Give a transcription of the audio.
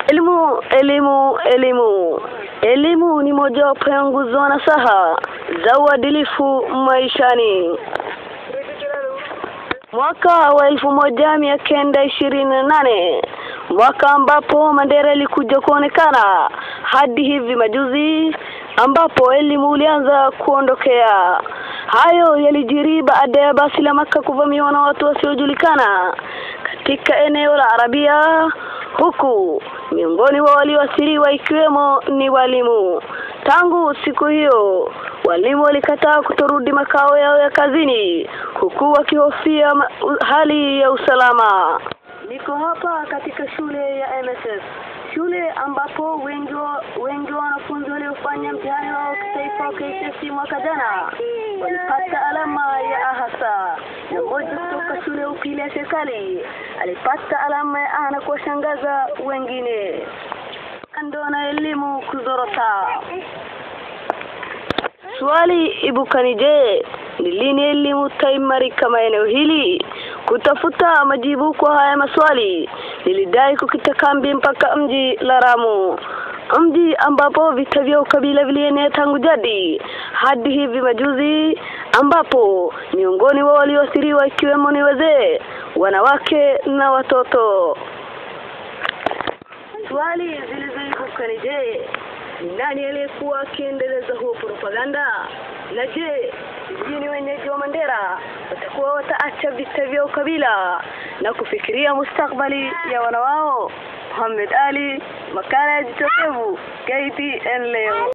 Elimu, elimu, elimu. Elimu ni mojawapo ya nguzo na saha za uadilifu maishani. Mwaka wa elfu moja mia kenda ishirini na nane mwaka ambapo Mandela ilikuja kuonekana hadi hivi majuzi ambapo elimu ulianza kuondokea. Hayo yalijiri baada ya basi la Maka kuvamiwa na watu wasiojulikana katika eneo la Arabia, huku miongoni wa walioathiriwa ikiwemo ni walimu. Tangu siku hiyo walimu walikataa kutorudi makao yao ya kazini, huku wakihofia hali ya usalama. Niko hapa katika shule ya MSF, shule ambapo wengi wa wengi wa wanafunzi waliofanya mtihani wao kitaifa KCSE mwaka jana walipata alama ya A hasa, na mmoja kutoka shule ya upili ya serikali alipata alama ya A na kuwashangaza wengine. Kando na elimu kuzorota, swali ibukani, je, ni lini elimu taimarika maeneo hili? Kutafuta majibu kwa haya maswali, nilidai kukita kambi mpaka mji la Lamu, mji ambapo vita vya ukabila vilienea tangu jadi hadi hivi majuzi, ambapo miongoni wa walioathiriwa ikiwemo ni wazee, wanawake na watoto. Swali zilizoibuka ni je, ni nani aliyekuwa akiendeleza huo propaganda? Na je, sijui wenyeji wa Mandera watakuwa wataacha vita vya ukabila na kufikiria mustakbali ya wana wao? Muhammad Ali, makala ya Jitokevu, KTN leo.